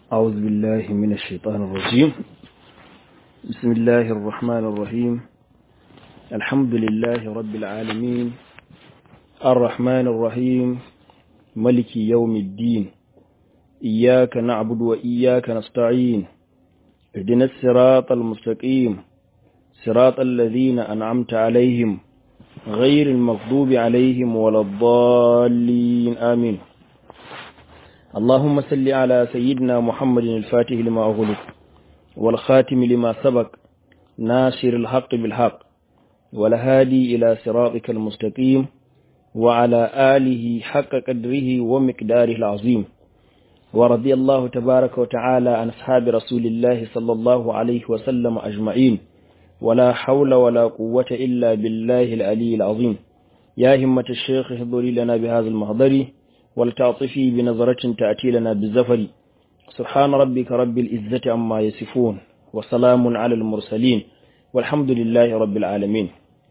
أعوذ بالله من الشيطان الرجيم بسم الله الرحمن الرحيم الحمد لله رب العالمين الرحمن الرحيم ملك يوم الدين إياك نعبد وإياك نستعين اهدنا الصراط المستقيم صراط الذين أنعمت عليهم غير المغضوب عليهم ولا الضالين آمين اللهم صل على سيدنا محمد الفاتح لما أغلق والخاتم لما سبق ناصر الحق بالحق والهادي إلى صراطك المستقيم وعلى آله حق قدره ومقداره العظيم ورضي الله تبارك وتعالى عن أصحاب رسول الله صلى الله عليه وسلم أجمعين ولا حول ولا قوة إلا بالله العلي العظيم يا همة الشيخ اهضري لنا بهذا المهضر ولتعطفي بنظرة تأتي لنا بالزفر سبحان ربك رب العزة عما يصفون وسلام على المرسلين والحمد لله رب العالمين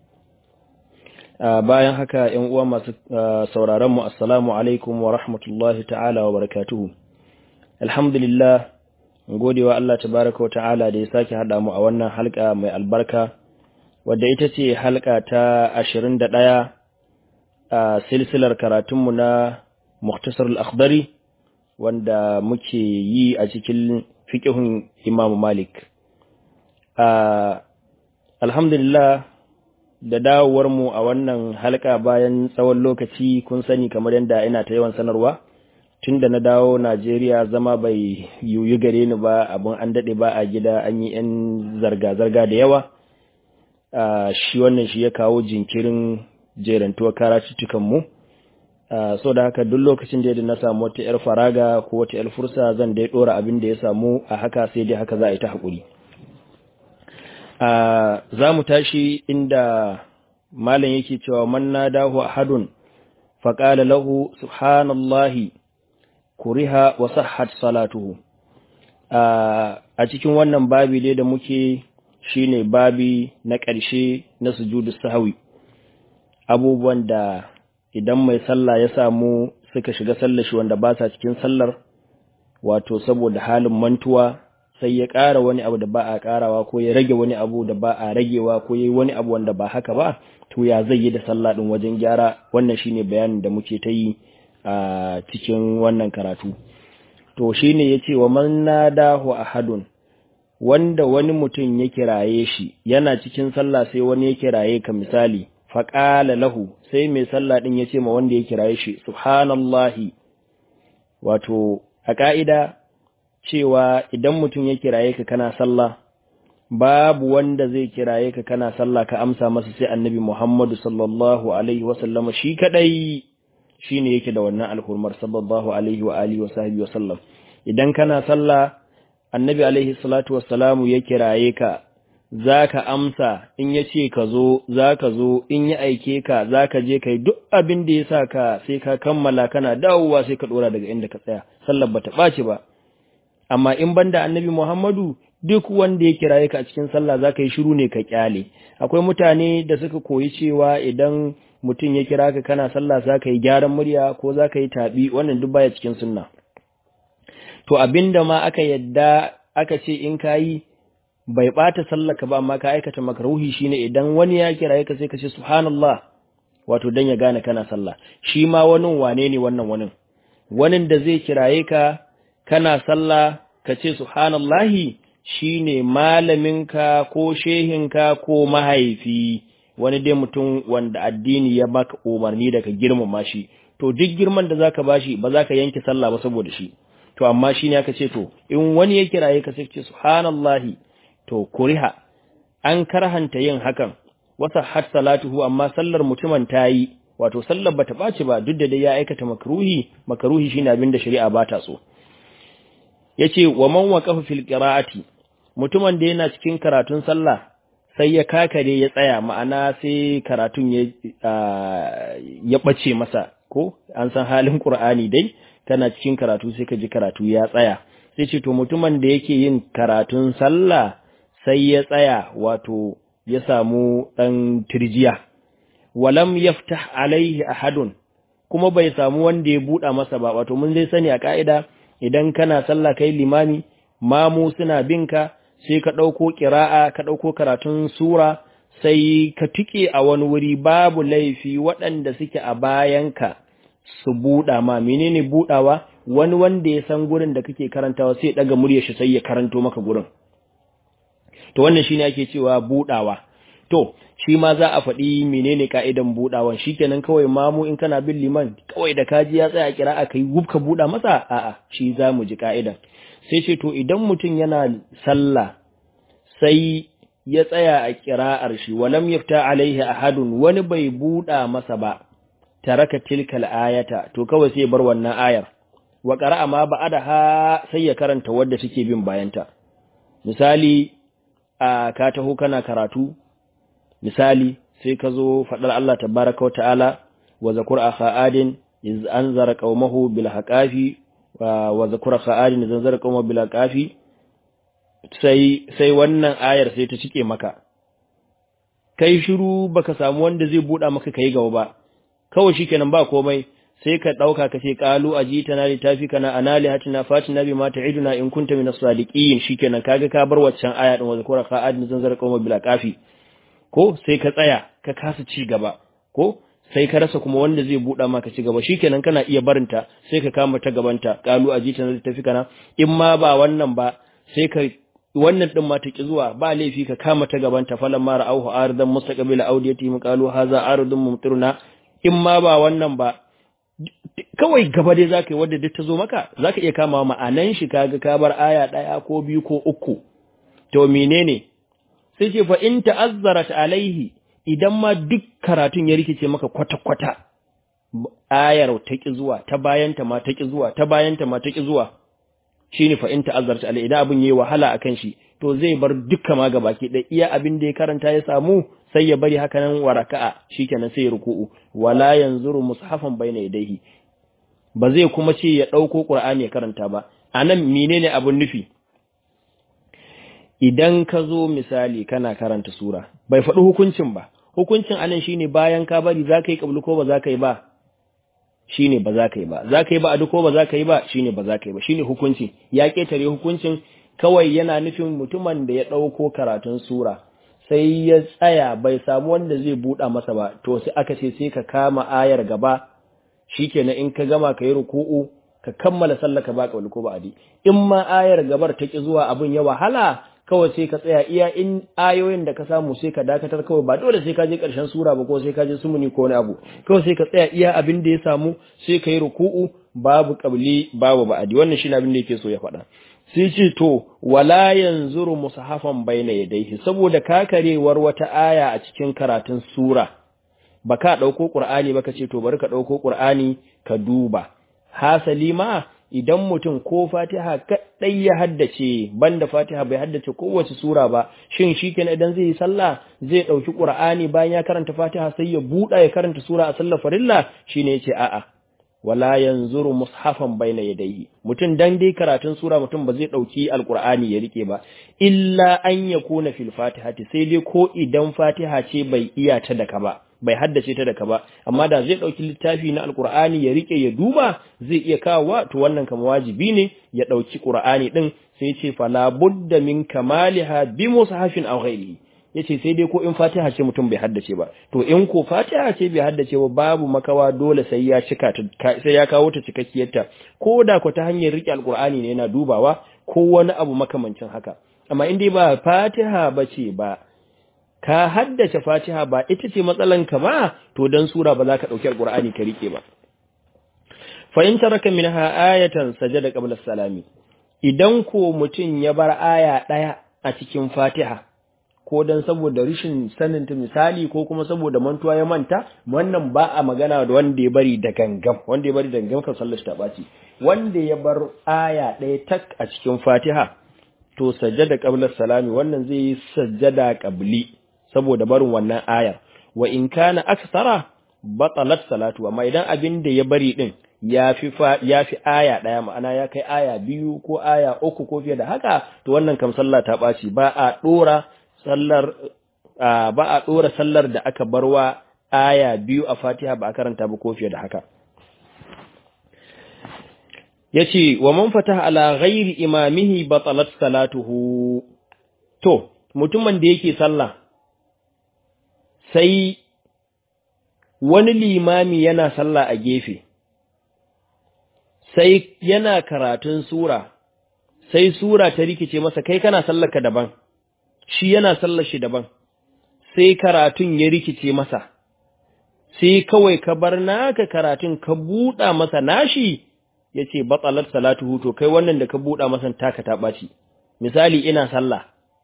bayan haka ‘yan uwa masu sauraron mu assalamu alaikum wa rahmatullahi ta'ala wa barakatuhu alhamdulillah godewa Allah tabaraka wa ta'ala da ya sake haɗa mu a wannan halka mai albarka wadda ita ce halka ta ashirin da ɗaya a silsilar karatunmu na Muktasar al-Akhdari wanda muke yi a cikin fiqhun Imam Malik. Alhamdulillah da dawowar mu a wannan halka bayan tsawon lokaci kun sani kamar yadda ina ta yawan sanarwa tunda na dawo Najeriya zama bai yuyu gare ni ba abun an dade ba a gida an yi yan zarga-zarga da yawa shi wannan shi ya kawo jinkirin jerantuwar karatuttukan mu Uh, so da haka duk lokacin da na samu wata ‘yar faraga ko wata ‘yar fursa zan dai ɗora abin da ya samu a haka sai dai haka za a yi ta haƙuri. Uh, za mu tashi inda malam yake cewa man na dahu a hadun faƙala lahu subhanallahi kuriha wa sahhat salatuhu uh, a cikin wannan babi dai da muke shine babi na ƙarshe na sujudu sahawi abubuwan da idan mai sallah ya samu suka shiga sallar shi wanda ba sa cikin sallar wato saboda halin mantuwa sai ya ƙara wani abu da ba a ƙarawa ko ya rage wani abu da ba a ragewa ko ya yi wani abu wanda ba haka ba to ya zai yi da sallah ɗin wajen gyara wannan shine bayanin da muke ta yi a cikin wannan karatu to shine ya ce wa man nadahu ahadun wanda wani mutum ya kiraye shi yana cikin sallah sai wani ya kiraye ka misali faƙala lahu sai mai sallah ɗin ya ce ma wanda ya kiraye shi subhanallahi wato a ƙa'ida cewa idan mutum ya kiraye ka kana sallah babu wanda zai kiraye ka kana sallah ka amsa masa sai annabi Muhammadu sallallahu alaihi wasallama shi kadai shine yake da wannan alhurmar sallallahu alaihi wa alihi wa sahbihi wa sallam idan kana sallah annabi alaihi salatu wassalamu ya kiraye ka za ka amsa in ya ce ka zo za ka zo in ya aike ka za ka je ka yi duk abin da ya sa ka sai ka kammala kana dawowa sai ka ɗora daga inda ka tsaya sallar ba ta ɓaci ba amma in banda annabi muhammadu duk wanda ya kiraye ka a cikin sallah za ka yi shiru ne ka kyale akwai mutane da suka koyi cewa idan mutum ya kira ka kana sallah za ka yi gyaran murya ko za ka yi taɓi wannan duk baya cikin sunna to abinda ma aka yadda aka ce in ka yi bai ɓata sallaka ba amma ka aikata makruhi shine idan wani ya kiraye ka sai ka ce subhanallah wato dan ya gane kana sallah shi ma wani wane ne wannan wani wani da zai kiraye ka kana sallah ka ce subhanallahi shine malaminka ko shehinka ko mahaifi wani dai mutum wanda addini ya baka umarni da ka girmama shi to duk girman da zaka bashi ba zaka yanke sallah ba saboda shi to amma shine aka ce to in wani ya kiraye ka sai ce subhanallahi to kuriha an karhanta yin hakan wasa har salatuhu amma sallar mutumin ta yi wato sallar bata ɓaci ba duk da dai ya aikata makruhi makruhi shine abin da shari'a ba ta so yace wa man waqafa fil qira'ati mutumin da yana cikin karatun sallah sai ya kakare ya tsaya ma'ana sai karatun ya ya bace masa ko an san halin qur'ani dai kana cikin karatu sai ka ji karatu ya tsaya sai ce to mutumin da yake yin karatun sallah sai ya tsaya wato ya samu ɗan tirjiya walam yaftah alaihi ahadun kuma bai samu wanda ya buɗa masa ba wato mun zai sani a ka'ida idan kana sallah kai limami mamu suna binka sai ka ɗauko ƙira'a ka ɗauko karatun sura sai ka tike a wani wuri babu laifi waɗanda suke a bayanka su buɗa ma menene buɗawa wani wanda ya san gurin da kake karantawa sai ɗaga murya shi sai ya karanto maka gurin to wannan shine ake cewa buɗawa to shi ma za a faɗi menene ka'idan buɗawan shikenan kawai mamu in kana bin liman kawai da kaji ya tsaya kira aka yi gubka buɗa masa a'a shi za mu ji ka'idan sai ce to idan mutum yana sallah sai ya tsaya a kira'ar shi walam yafta alaihi ahadun wani bai buɗa masa ba taraka tilkal ayata to kawai sai bar wannan ayar wa qara'a ma ba'adaha sai ya karanta wadda take bin bayanta misali a ka taho kana karatu misali sai ka zo faɗar Allah tabaraka wa ta'ala wa zakur akha adin iz anzara qaumahu bil haqafi wa zakur akha adin iz anzara qaumahu bil haqafi sai sai wannan ayar sai ta cike maka kai shiru baka samu wanda zai buɗa maka kai gaba ba kawai shikenan ba komai sai ka ɗauka ka ce ƙalu a ji tana littafi kana anali hatina fatina bi ma ta'iduna in kunta min as-sadiqin shikenan kaga ka bar waccan aya din wa zakura ka adin zanzar qawma bila qafi ko sai ka tsaya ka kasa ci gaba ko sai ka rasa kuma wanda zai buɗa maka ci gaba shikenan kana iya barinta sai ka kama ta gabanta ƙalu a ji tana littafi kana in ma ba wannan ba sai ka wannan din ma ta ki zuwa ba laifi ka kama ta gabanta falan mara auhu aridan mustaqbila audiyati mu qalu hadha aridun mumtiruna in ma ba wannan ba kawai gaba dai zaka yi wadda duk ta zo maka zaka iya kama ma'anan shi kaga ka bar aya ɗaya ko biyu ko uku to menene sai ce fa in ta'azzarat alaihi idan ma duk karatun ya rikice maka kwata kwata ayar ta ki zuwa ta bayanta ma ta ki zuwa ta bayanta ma ta ki zuwa shine fa in ta'azzarat alaihi idan abin yayi wahala akan shi to zai bar dukka ma gabaki da iya abin da ya karanta ya samu sai ya bari haka nan waraka'a shikenan sai ya ruku'u wala yanzuru mushafan baina yadayhi ba zai kuma ce ya dauko qur'ani ya karanta ba anan menene abun nufi idan ka zo misali kana karanta sura bai faɗi hukuncin ba hukuncin anan shine bayan ka bari zaka yi kablu ko ba zaka yi ba shine ba zaka yi ba zaka yi ba a ko ba zaka yi ba shine ba zaka yi ba shine hukunci ya ketare hukuncin kawai yana nufin mutumin da ya ɗauko karatun sura sai ya tsaya bai samu wanda zai buɗa masa ba to sai aka ce sai ka kama ayar gaba shikenan in ka gama ka yi ruku'u ka kammala sallah ka baka wani ko ba adi in ma ayar gabar ta ki zuwa abin ya wahala kawai sai ka tsaya iya in ayoyin da ka samu sai ka dakatar kawai ba dole sai ka je ƙarshen sura ba ko sai ka je sumuni ko wani abu kawai sai ka tsaya iya abin da ya samu sai ka yi ruku'u babu qabli babu ba'adi wannan shine abin da yake so ya faɗa sai ce to wala yanzuru mushafan baina yadayhi saboda kakarewar wata aya a cikin karatun sura baka dauko qur'ani baka ce to bari ka dauko qur'ani ka duba hasali ma idan mutum ko fatiha kadai ya haddace banda fatiha bai haddace kowace sura ba shin shikenan idan zai yi sallah zai dauki qur'ani bayan ya karanta fatiha sai ya buda ya karanta sura a sallar farilla shine yace a'a wala yanzuru mushafan baina yadayhi mutum dan dai karatun sura mutum ba zai dauki alqur'ani ya rike ba illa an yakuna fil fatihati sai dai ko idan fatiha ce bai iya ta daka ba bai haddace ta daka ba amma da zai dauki littafi na alqur'ani ya rike ya duba zai iya kawo to wannan kama wajibi ne ya dauki qur'ani din sai ce fala budda min kamaliha bi mushafin aw ghairihi yace sai dai ko in Fatiha ce mutum bai haddace ba to in ko Fatiha ce bai haddace ba babu makawa dole sai ya cika ta sai ya kawo ta cikakkiyarta ko da ko ta hanyar rike alqur'ani ne yana dubawa ko wani abu makamancin haka amma in dai ba Fatiha bace ba ka haddace Fatiha ba ita ce matsalan ka ba to dan sura ba za ka dauki alqur'ani ka rike ba fa in taraka minha ayatan sajada qabla salami idan ko mutum ya bar aya daya a cikin Fatiha ko dan saboda rishin sanin ta misali ko kuma saboda mantuwa ya manta wannan ba a magana da wanda ya bari da gangam wanda ya bari da gangam kan sallar ta baci wanda ya bar aya ɗaya tak a cikin Fatiha to sajjada qabla salami wannan zai yi sajjada qabli saboda barin wannan ayar wa in kana aksara batalat salatu amma idan abin da ya bari din ya fi ya fi aya ɗaya ma'ana ya kai aya biyu ko aya uku ko fiye da haka to wannan kam sallah ta ɓaci ba a ɗora sallar ba a ɗora sallar da aka barwa aya biyu a fatiha ba a karanta ba ko fiye da haka yace wa man fataha ala ghairi imamihi batalat salatuhu to mutumin da yake sallah sai wani limami yana sallah a gefe sai yana karatun sura sai sura ta rikice masa kai kana sallarka daban shi yana sallar shi daban sai karatun ya rikice masa sai kawai ka bar naka karatun ka buɗa masa nashi yace batsalat salatuhu to kai wannan da ka buɗa masa taka ta ɓaci misali ina sallah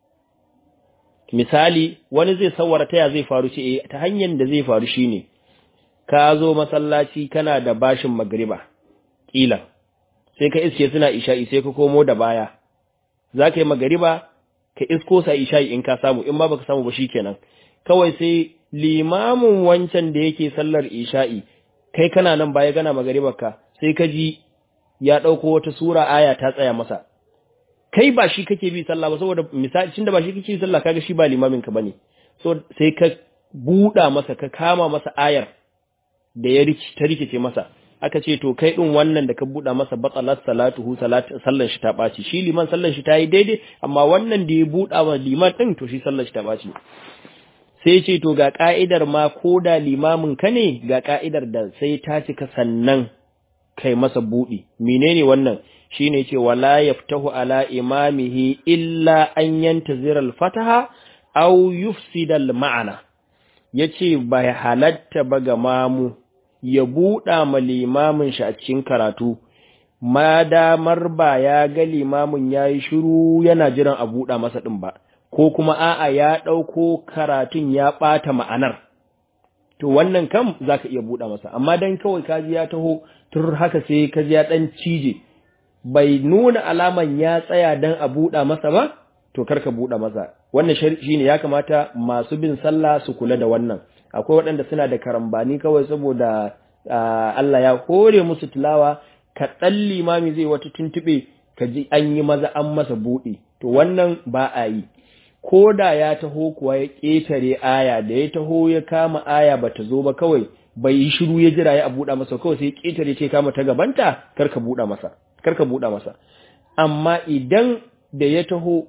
misali wani zai sawara ta ya zai faru ce eh ta hanyar da zai faru shine ka zo masallaci kana da bashin magriba kila sai ka iske suna isha'i sai ka komo da baya za ka yi magariba ka isko sa isha'i in ka samu in ma baka samu ba shikenan kawai sai limamin wancan da yake sallar isha'i kai kana nan baya gana magaribar ka sai ka ji ya ɗauko wata sura aya ta tsaya masa kai ba shi kake bi sallah ba saboda misali tunda ba shi kake bi sallah kaga shi ba limamin ka bane so sai ka buɗa masa ka kama masa ayar da ya rikice ta rikice masa aka ce to kai din wannan da ka buɗa masa batsalat salatuhu sallan shi ta ɓaci shi liman sallan shi ta yi daidai amma wannan da ya buɗa wa liman ɗin to shi sallan shi ta ɓaci sai ce to ga ka'idar ma ko da limamin ka ne ga ka'idar da sai ta cika sannan kai masa buɗi menene wannan shine ce wala yaftahu ala imamihi illa an yantazira al-fataha aw yufsida al-ma'ana yace bai halatta ba ga mamu ya buɗa ma limamin shi a cikin karatu, ma damar ba ya ga limamin ya yi shiru yana jiran a buɗa masa ɗin ba, ko kuma a'a ya ɗauko karatun ya ɓata ma'anar. To wannan kam za ka iya buɗa masa, amma don kawai kaji ya taho tur haka sai kaji ya ɗan cije, bai nuna alaman ya tsaya don a buɗa masa ba, to karka buɗa masa. Wannan shi ne ya kamata masu bin sallah su kula da wannan. akwai waɗanda suna da karambani kawai saboda Allah ya hore musu tilawa kaɗan limami zai wata tuntuɓe ka ji an yi maza an masa buɗe to wannan ba a yi ko da ya taho kuwa ya ƙetare aya da ya taho ya kama aya ba ta zo ba kawai bai yi shiru ya jira ya buɗa masa kawai sai ya ƙetare ce kama ta gabanta kar ka buɗa masa kar ka buɗa masa amma idan da ya taho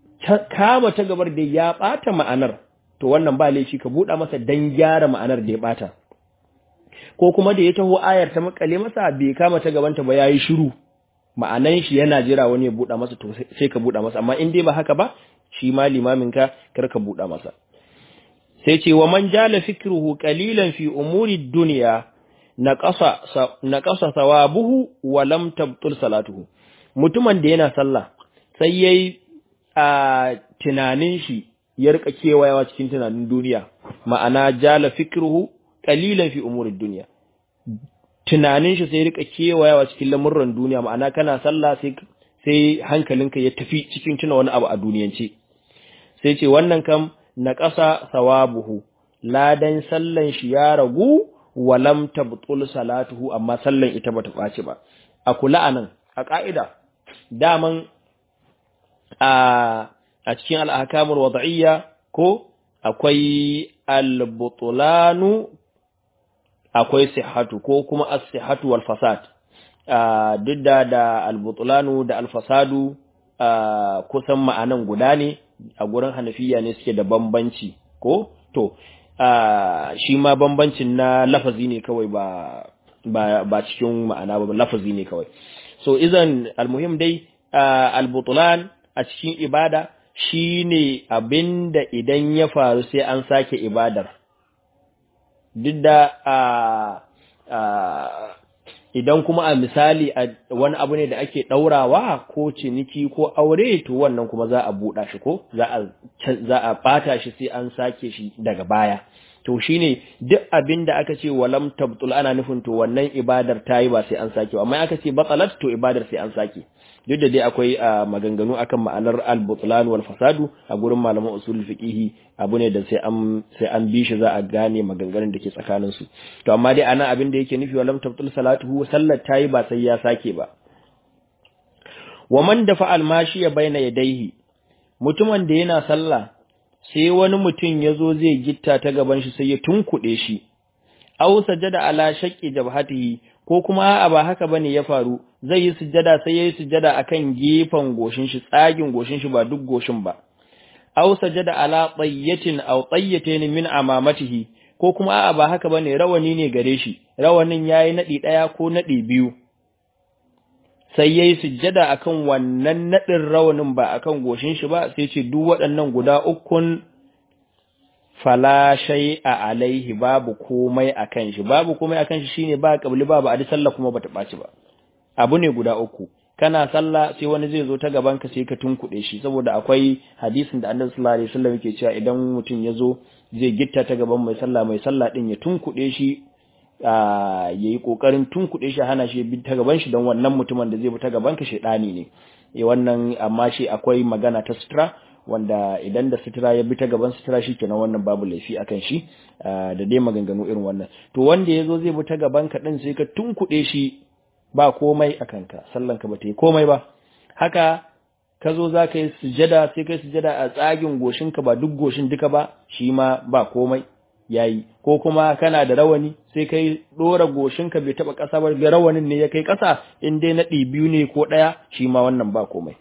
kama ta gabar da ya ɓata ma'anar to wannan ba laifi ka buɗa masa dan gyara ma'anar da ya ɓata ko kuma da ya taho ayar ta makale masa bai kama ta gabanta ba yayi shiru ma'anan shi yana jira wani ya buɗa masa to sai ka buɗa masa amma in dai ba haka ba shi ma limamin ka kar ka buɗa masa sai ce wa man jala fikruhu qalilan fi umuri dunya naqasa naqasa thawabuhu wa lam tabtul salatuhu mutumin da yana sallah sai yayi a tunanin shi ya rika kewayawa cikin tunanin duniya ma'ana jala fikruhu qalilan fi umuri dunya tunanin shi sai rika kewayawa cikin lamurran duniya ma'ana kana sallah sai sai hankalinka ya tafi cikin tuna wani abu a duniyance sai ce wannan kam na ƙasa sawabuhu ladan sallan shi ya ragu walam tabtul salatuhu amma sallan ita bata ɓaci ba a kula anan a ƙa'ida daman a a cikin al'akamul wada'iyya ko akwai al-butulanu akwai sihatu ko kuma as-sihatu wal fasad duk da da al-butulanu da al-fasadu kusan ma'anan guda ne a gurin hanafiya ne suke da bambanci ko to shi ma bambancin na lafazi ne kawai ba ba ba cikin ma'ana ba lafazi ne kawai so izan almuhim dai al-butulan a cikin ibada shine abinda idan ya faru sai an sake ibadar duk da idan kuma a misali wani abu ne da ake ɗaurawa ko ciniki ko aure to wannan kuma za a buɗa shi ko za a ɓata shi sai an sake shi daga baya to shine duk abin da aka ce walam tabtul ana nufin to wannan ibadar ta yi ba sai an sake amma aka ce batsalat to ibadar sai an sake duk da dai akwai maganganu akan ma'anar al-butlan wal fasadu a gurin malaman usul fiqihi abu ne da sai an sai an bi shi za a gane maganganun da ke tsakanin su to amma dai ana abin da yake nufi walam tabtul salatuhu sallar tayi ba sai ya sake ba wa man dafa al-mashi baina yadayhi mutumin da yana sallah sai wani mutum ya zo zai gitta ta gaban shi sai ya tunkuɗe shi aw sajada ala shaqqi jabhatihi ko kuma a ba haka bane ya faru zai yi sujjada sai yayi sujjada akan gefen goshin shi tsagin goshin shi ba duk goshin ba aw sajada ala tayyatin aw tayyatayn min amamatihi ko kuma a ba haka bane rawani ne gare shi rawanin yayi nadi daya ko nadi biyu sai yayi sujjada akan wannan nadin rawanin ba akan goshin shi ba sai ce duk waɗannan guda ukun fala a alaihi babu komai akan shi babu komai akan shi shine ba kabli babu adi sallah kuma bata baci ba abu ne guda uku kana sallah sai wani zai zo ta gaban ka sai ka tunkuɗe shi saboda akwai hadisin da Annabi sallallahu alaihi wasallam yake cewa idan mutum ya zo zai gitta ta gaban mai sallah mai sallah din ya tunkuɗe shi ya yi ƙoƙarin tunkuɗe shi hana shi bi ta gaban shi don wannan mutumin da zai bi ta gaban ka shaidani ne e wannan amma shi akwai magana ta sutura wanda idan da sutura ya bi ta gaban sutura shi kenan wannan babu laifi akan shi da dai maganganu irin wannan to wanda ya zo zai bi ta gaban ka din sai ka tunkuɗe shi ba komai a kanka sallan ka ba ta yi komai ba haka ka zo za ka yi sujada sai ka yi sujada a tsagin goshinka ba duk goshin duka ba shi ma ba komai yayi ko kuma kana da rawani sai kai dora goshinka bai taba kasa ba ga rawanin ne ya kai kasa in dai na biyu ne ko daya shi ma wannan ba komai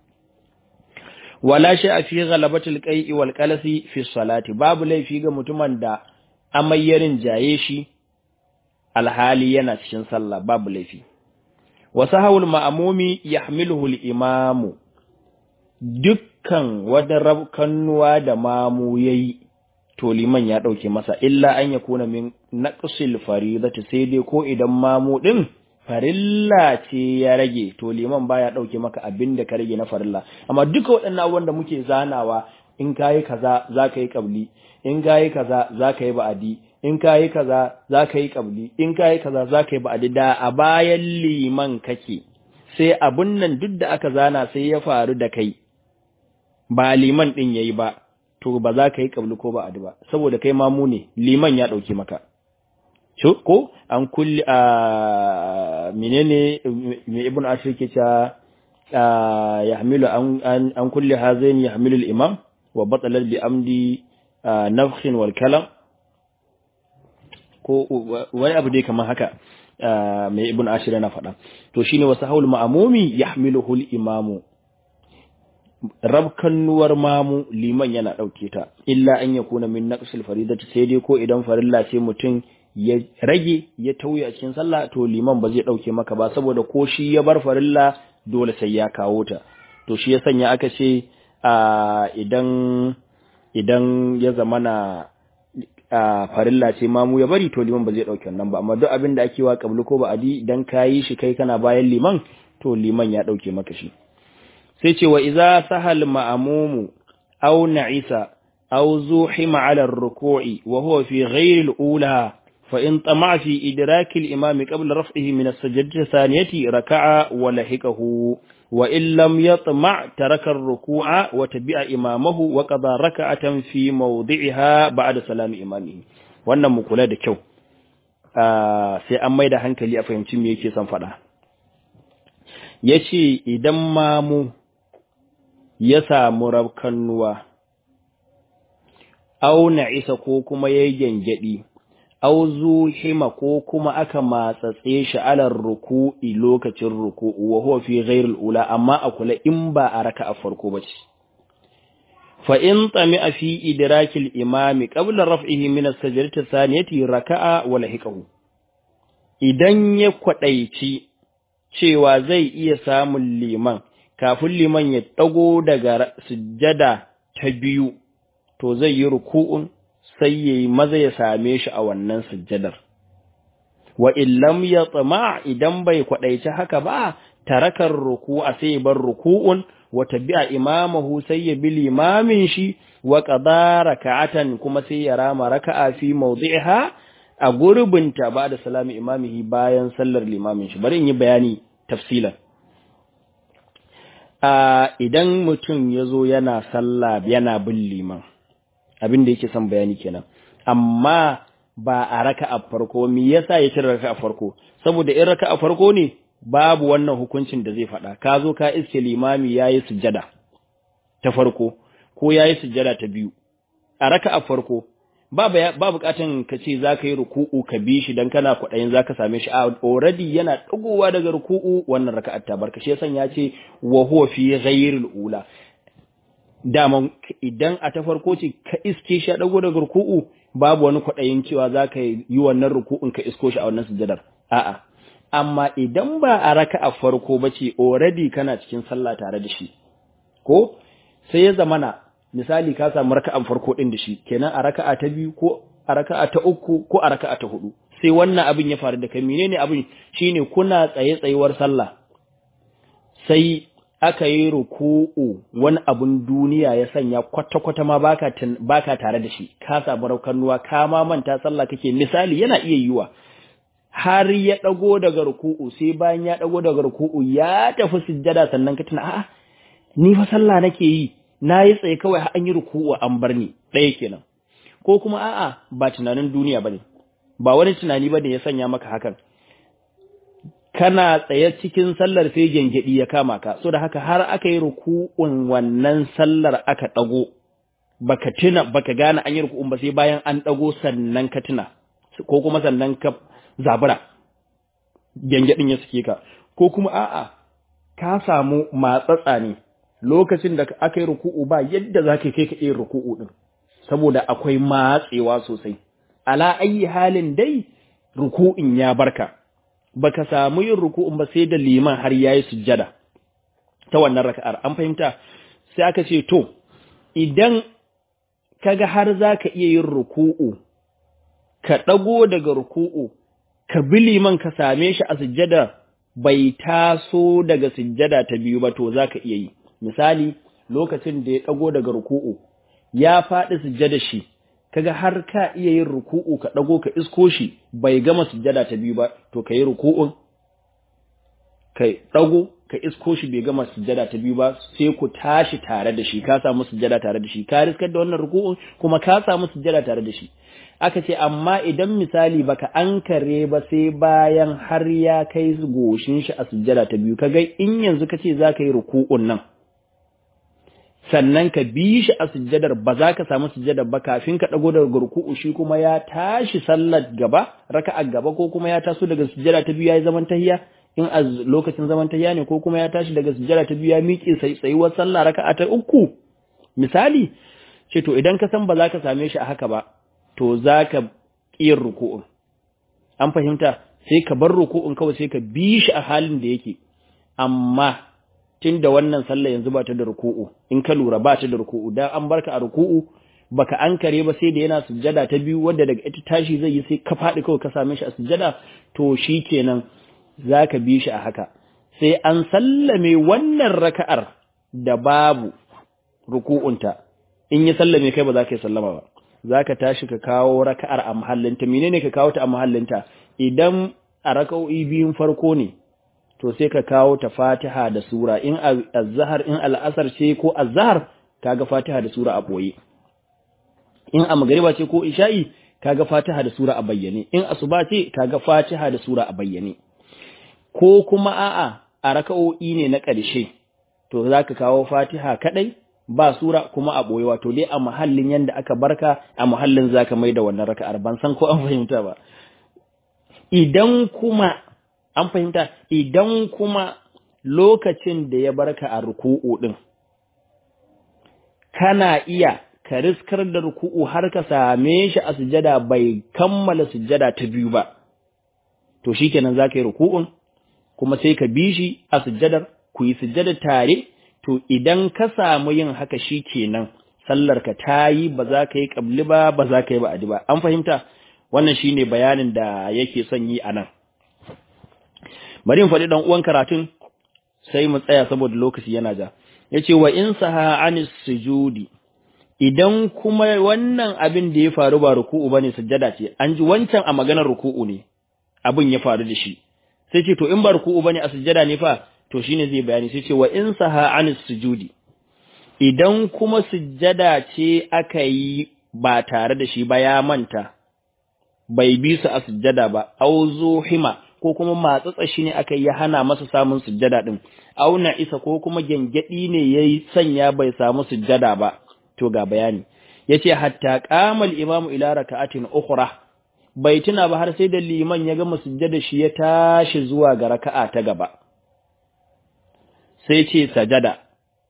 wala shay fi ghalabatil qai'i wal qalasi fi salati babu laifi ga mutumin da amayyarin jaye shi alhali yana cikin sallah babu laifi wa sahawul ma'mumi yahmiluhu al-imamu dukkan wadan rabkannuwa da mamu yayi to liman ya ɗauke masa illa an ya kuna min naqsil faridati sai dai ko idan mamu din farilla ce ya rage to liman baya ɗauke maka abin da ka rage na farilla amma duka waɗannan abubuwan da muke zanawa in kayi kaza zaka yi qabli in kayi kaza zaka yi ba'adi in kayi kaza zaka yi qabli in kayi kaza zaka yi ba'adi da a bayan liman kake sai abun nan duk da aka zana sai ya faru da kai ba liman din yayi ba to ba za ka yi kabli ko ba adi ba saboda kai mamu ne liman ya dauke maka ko an kulli a menene me ibn ashir ke ta yahmilu an an kulli hazain yahmilu al-imam wa batalat bi amdi nafkhin wal kalam ko wani abu dai kamar haka mai ibn ashir yana faɗa to shine wasu haul ma'amumi yahmiluhu al-imamu rabkannuwar mamu liman yana ɗauke ta illa an ya kuna min naqsil faridati sai dai ko idan farilla sai mutum ya rage ya tauye a cikin sallah to liman ba zai ɗauke maka ba saboda ko shi ya bar farilla dole sai ya kawo ta to shi ya sanya aka ce idan idan ya zamana a farilla ce mamu ya bari to liman ba zai ɗauke wannan ba amma duk abin da ake wa kablu ko ba adi idan ka yi shi kai kana bayan liman to liman ya ɗauke maka shi sai ce wa iza sahal ma'amumu aw na'isa aw zuhima 'ala ar-ruku'i wa huwa fi ghayri al-ula fa in tama'a fi idraki al-imam qabla raf'ihi min as-sajdati thaniyati raka'a wa lahiqahu wa in lam yatma' taraka ar-ruku'a wa tabi'a imamahu wa qada raka'atan fi mawdi'iha ba'da salami imamihi wannan mu kula da kyau sai an maida hankali a fahimci me yake son faɗa yace idan mamu ya samu rabkannuwa, au isa ko kuma ya gyangyaɗi, au zuhima ko kuma aka matsatse shi alar ruku'i lokacin ruku'u wa huwa fi ghairil ula amma a kula in ba a raka a farko ba ce. Fa in tsami a fi idrakil imami qabla raf'ihi min as-sajdati thaniyati raka'a wa lahiqahu. Idan ya kwadaici cewa zai iya samun liman kafin liman ya ɗago daga sujjada ta biyu, to zai yi ruku'un sai ya yi maza ya same shi a wannan sujjadar. Wa illam ya tsama idan bai kwaɗaici haka ba, tarakar ruku'a sai ya bar ruku'un, wa tabi'a imamahu sai ya bi limamin shi, wa ƙada raka'atan kuma sai ya rama raka'a fi mawdi'iha a gurbinta ba da salami imamihi bayan sallar limamin shi. Bari in yi bayani tafsilan. Uh, idan mutum ya zo yana sallah yana bin liman abin da yake son bayani kenan amma ba a raka a farko me yasa ya cire raka a farko saboda in raka a farko ne babu wannan hukuncin da zai faɗa ka zo ka iske limami yayi sujjada ta farko ko yayi sujjada ta biyu a raka a farko ba ba bukatan ka ce za ka yi ruku'u ka bi shi dan kana kwaɗayin za ka same shi a already yana ɗagowa daga ruku'u wannan raka'ar ta barka shi yasan ya ce wa huwa fi ghayril ula daman idan a ta farko ce ka iske shi a ɗago daga ruku'u babu wani kwaɗayin cewa za ka yi wannan ruku'un ka isko shi a wannan sujadar a'a amma idan ba a raka'a farko ba ce already kana cikin sallah tare da shi ko sai ya zamana misali ka samu raka'an farko din da shi kenan a raka'a ta biyu ko a raka'a ta uku ko a raka'a ta hudu sai wannan abin ya faru da kai menene abin shine kuna tsaye tsayuwar sallah sai aka yi ruku'u wani abun duniya ya sanya kwata kwata ma baka baka tare da shi ka samu raukanuwa ka ma manta sallah kake misali yana iya yiwa har ya dago daga ruku'u sai bayan ya dago daga ruku'u ya tafi sujjada sannan ka tuna a'a ni fa sallah nake yi na yi tsaye kawai an yi ruku'u an bar ni ɗaya kenan ko kuma a'a ba tunanin duniya bane ba wani tunani bane ya sanya maka hakan kana tsaye cikin sallar sai gengedi ya kama ka so da haka har aka yi ruku'un wannan sallar aka dago baka tuna baka gane an yi ruku'un ba sai bayan an dago sannan ka tuna ko kuma sannan ka zabura gengedin ya suke ka ko kuma a'a ka samu matsatsa ne lokacin da aka yi ruku'u ba yadda za ka kai ka iya ruku'u ɗin, saboda akwai matsewa sosai. Ala ayi halin dai ruku'in ya barka, baka samu yin ruku'un ba sai da liman har ya yi sujjada ta wannan raka'ar, an fahimta sai aka ce, To, idan kaga har za ka iya yin ruku'u, ka ɗago daga ruku'u, ka bi liman ka same shi a sujjada bai taso daga sujjada ta biyu ba to za ka iya yi. misali lokacin da ya ɗago daga ruku'u ya faɗi sujjada shi kaga har ka iya yin ruku'u ka ɗago ka isko shi bai gama sujjada ta biyu ba to ka yi ruku'un ka ɗago ka isko shi bai gama sujjada ta biyu ba sai ku tashi tare da shi ka samu sujjada tare da shi ka riskar da wannan ruku'un kuma ka samu sujjada tare da shi aka ce amma idan misali baka ankare ba sai bayan har ya kai goshin shi a sujjada ta biyu kaga in yanzu kace zaka yi ruku'un nan sannan ka bi shi a sujjadar ba za ka samu sujjadar ba kafin ka dago daga ruku'u shi kuma ya tashi sallar gaba raka'a gaba ko kuma ya taso daga sujjada ta biyu yayi zaman tahiyya in a lokacin zaman tahiyya ne ko kuma ya tashi daga sujjada ta biyu ya miƙe sai tsayuwar sallah raka'a ta uku misali ce to idan ka san ba za ka same shi a haka ba to za ka ƙiyar ruku'un an fahimta sai ka bar ruku'un kawai sai ka bi shi a halin da yake amma tun da wannan sallah yanzu ba ta da ruku'u in ka lura ba ta da ruku'u dan an barka a ruku'u baka ankare ba sai da yana sujjada ta biyu wanda daga ita tashi zai yi sai ka faɗi kawai ka same shi a sujjada to shi kenan za ka bi shi a haka sai an sallame wannan raka'ar da babu ruku'unta in ya sallame kai ba za ka yi sallama ba za ka tashi ka kawo raka'ar a mahallinta menene ka kawo ta a mahallinta idan a raka'o'i biyun farko ne to sai ka kawo ta fatiha da sura in azhar in al'asar ce ko azhar kaga fatiha da sura a boye in a magariba ce ko isha'i kaga fatiha da sura a bayyane in asuba ce kaga fatiha da sura a bayyane ko kuma a'a a raka'o'i ne na ƙarshe to zaka kawo fatiha kadai ba sura kuma a boye wato dai a mahallin yanda aka barka a mahallin zaka mai da wannan raka'ar ban san ko an fahimta ba idan kuma an fahimta idan kuma lokacin da ya barka a ruku'u din kana iya ka riskar da ruku'u har ka same shi a sujada bai kammala sujada ta biyu ba to shikenan zaka yi ruku'un kuma sai ka bi shi a sujadar ku yi sujada tare to idan ka samu yin haka shikenan sallar ka tayi ba za ka yi kabli ba ba za ka yi ba'adi ba an fahimta wannan shine bayanin da yake son yi anan bari in faɗi dan uwan karatun sai mu tsaya saboda lokaci yana ja yace wa in saha anis sujudi idan kuma wannan abin da ya faru ba ruku'u bane sujjada ce an ji wancan a maganar ruku'u ne abin ya faru da shi sai ce to in ba ruku'u bane a sujjada ne fa to shine zai bayani sai ce wa in saha anis sujudi idan kuma sujjada ce aka yi ba tare da shi ba ya manta bai bi su a sujjada ba auzo hima ko kuma matsatsa shi ne aka yi hana masa samun sujjada din auna isa ko kuma gengedi ne yayi sanya bai samu sujjada ba to ga bayani yace hatta qamal imamu ila raka'atin ukhra bai tuna ba har sai da liman ya gama sujjada shi ya tashi zuwa ga raka'a ta gaba sai ce sajada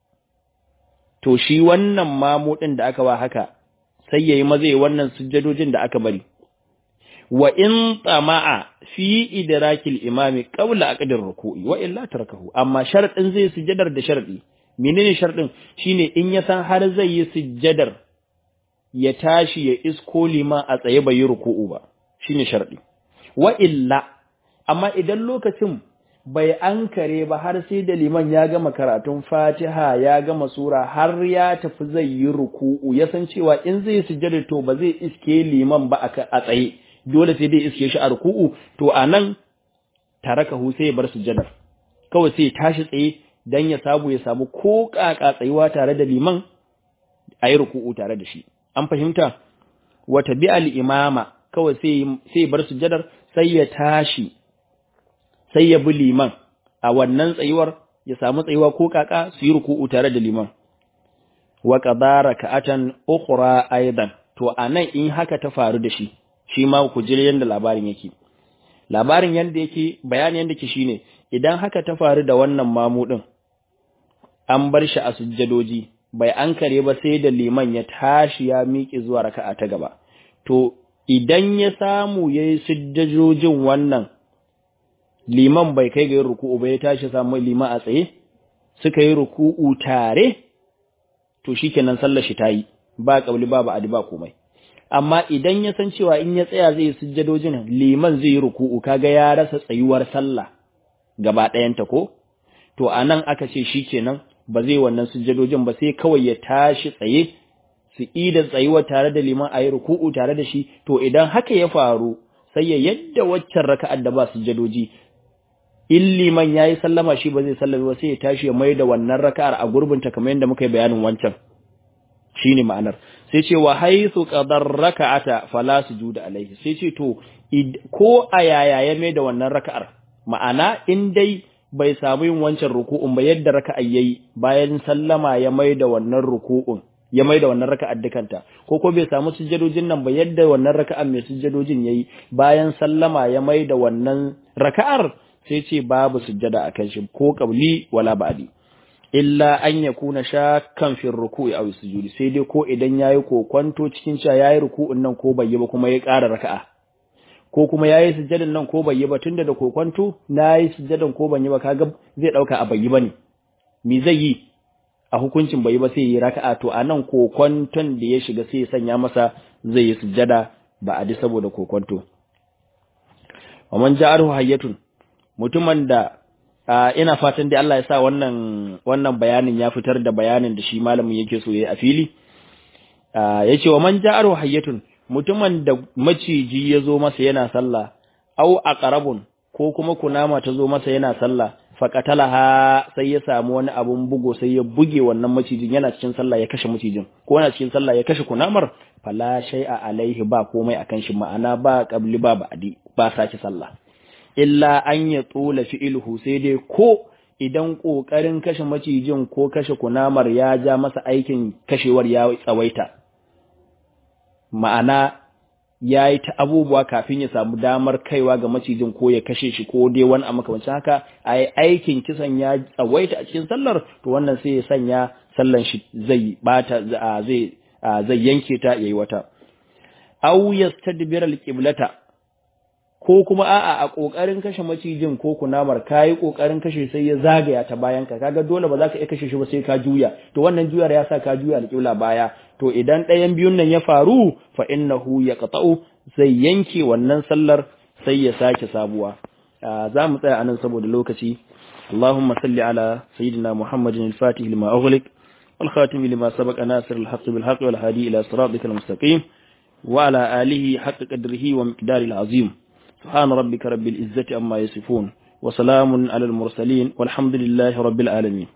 to shi wannan mamu din da aka wa haka sai yayi mazai wannan sujjadojin da aka bari wa in tsama'a fi idrakil imami qabla aqdir ruku'i wa illa tarakahu amma sharadin zai sujjadar da sharadi menene sharadin shine in ya san har zai yi sujjadar ya tashi ya isko lima a tsaye bai yi ruku'u ba shine sharadi wa illa amma idan lokacin bai ankare ba har sai da liman ya gama karatun Fatiha ya gama sura har ya tafi zai yi ruku'u ya san cewa in zai sujjada to ba zai iske liman ba a tsaye dole sai dai iske shi a ruku'u to anan tarakahu sai ya bar sujjadar kawai sai ya tashi tsaye dan ya samu ya samu ko kaka tsayuwa tare da liman a yi ruku'u tare da shi an fahimta wa tabi'al imama kawai sai sai bar sujjadar sai ya tashi sai ya bi liman a wannan tsayuwar ya samu tsayuwa ko kaka su yi ruku'u tare da liman wa qadara ka'atan ukhra aidan to anan in haka ta faru da shi shi ma ku jira yanda labarin yake labarin yanda yake bayani yanda yake shine idan haka ta faru da wannan mamu din an bar shi a sujjadoji bai ankare ba sai da liman ya tashi ya miƙe zuwa raka'a ta gaba to idan ya samu yayi sujjadojin wannan liman bai kai ga yin ruku'u ba ya tashi samu liman a tsaye suka yi ruku'u tare to shikenan sallar shi tayi ba kabli ba ba adi ba komai amma idan ya san cewa in ya tsaya zai sujjadojin liman zai yi ruku'u kaga ya rasa tsayuwar sallah gaba ɗayanta ko to anan aka ce shikenan ba zai wannan sujjadojin ba sai kawai ya tashi tsaye su ida tsayuwa tare da liman a yi ruku'u tare da shi to idan haka ya faru sai ya yadda waccan raka'ar da ba sujjadoji in liman yayi sallama shi ba zai sallame ba sai ya tashi ya mai da wannan raka'ar a gurbinta kamar yadda muka yi bayanin wancan shine ma'anar sai ce wa haythu qadar raka'ata fala sujuda alaihi sai ce to ko a yaya ya mai da wannan raka'ar ma'ana in dai bai samu yin wancan ruku'un ba yadda raka'a yayi bayan sallama ya mai da wannan ruku'un ya mai da wannan raka'ar dukanta ko ko bai samu sujjadojin nan ba yadda wannan raka'ar mai sujjadojin yayi bayan sallama ya mai da wannan raka'ar sai ce babu sujjada akan shi ko qabli wala ba'di illa an yakuna shakkan fi ruku'i aw sujudi sai dai ko idan yayi kokonto cikin cewa yayi ruku'un nan ko bai yi ba kuma ya ƙara raka'a ko kuma yayi sujjadan nan ko bai yi ba tunda da kokonto nayi sujjadan ko ban yi ba kaga zai dauka a bai yi bane me zai yi a hukuncin bai yi ba sai yi raka'a to anan kokonton da ya shiga sai ya sanya masa zai yi sujjada ba a di saboda kokonto wa man ja'aru hayyatun mutumin da ina fatan dai Allah ya sa wannan wannan bayanin ya fitar da bayanin da shi malamin yake so yayi a fili yace wa man ja'aru hayyatun mutumin da maciji ya zo masa yana sallah au aqrabun ko kuma kunama ta zo masa yana sallah faqatalaha sai ya samu wani abun bugo sai ya buge wannan macijin yana cikin sallah ya kashe macijin ko yana cikin sallah ya kashe kunamar fala shay'a alaihi ba komai akan shi ma'ana ba qabli ba ba'di ba saki sallah illa an ya tsola fi'ilhu sai dai ko idan ƙoƙarin kashe macijin ko kashe kunamar ya ja masa aikin kashewar ya tsawaita ma'ana ya yi ta abubuwa kafin ya samu damar kaiwa ga macijin ko ya kashe shi ko dai wani a makamancin haka a yi aikin kisan ya tsawaita a cikin sallar to wannan sai ya sanya sallan shi zai bata zai zai yanke ta yayi wata aw yastadbir al-qiblata ko kuma a'a a kokarin kashe macijin ko kunamar kai kokarin kashe sai ya zagaya ta bayan ka kaga dole ba za ka iya kashe shi ba sai ka juya to wannan juyar ya sa ka juya alƙibla baya to idan ɗayan biyun nan ya faru fa innahu yaqta'u zai yanke wannan sallar sai ya sake sabuwa za mu tsaya anan saboda lokaci اللهم صل على سيدنا محمد الفاتح لما أغلق والخاتم لما سبق ناصر الحق بالحق والهادي إلى صراطك المستقيم وعلى آله حق قدره ومقدار العظيم سبحان ربك رب العزة أما يصفون وسلام على المرسلين والحمد لله رب العالمين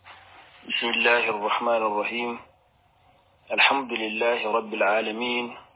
بسم الله الرحمن الرحيم الحمد لله رب العالمين